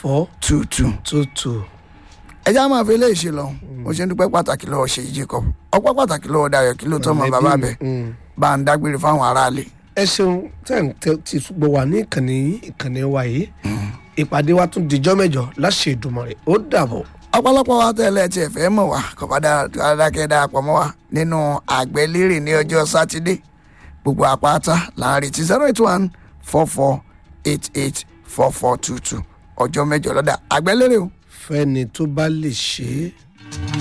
four two two. two two. ẹ já máa fi eléyìí ṣe lọ mo ṣe ń dúpẹ́ pàtàkì lọ́wọ́ ṣe jacob ọpẹ́ pàtàkì lọ́wọ́ dayọ̀ kí ló tọ́ mọ bàbá bẹ̀ bá ń dágbére fáwọn aráàlú. ẹ ṣeun tẹ́ ń tẹ́ ti gbọ́ wà ní ìkànnì ìkànnì wa yìí ìpàdé wa tún dijọ́ mẹ́jọ láṣẹ Èdùmàrè ó dàbọ̀. ọ̀pọ̀lọpọ̀ wa tẹ́lẹ̀ tiẹ̀ fẹ́ mọ̀ wá kò bá dáadáa darapọ̀ mọ́ wa nínú àgbẹ̀lérè ní ọjọ́ sátidé gbogbo àpáta là ń retí zero eight one four four eight eight four four two two ọjọ́ mẹ́jọ lọ́dà àgbẹ̀lérè o. fẹ́ni tó bá lè ṣe é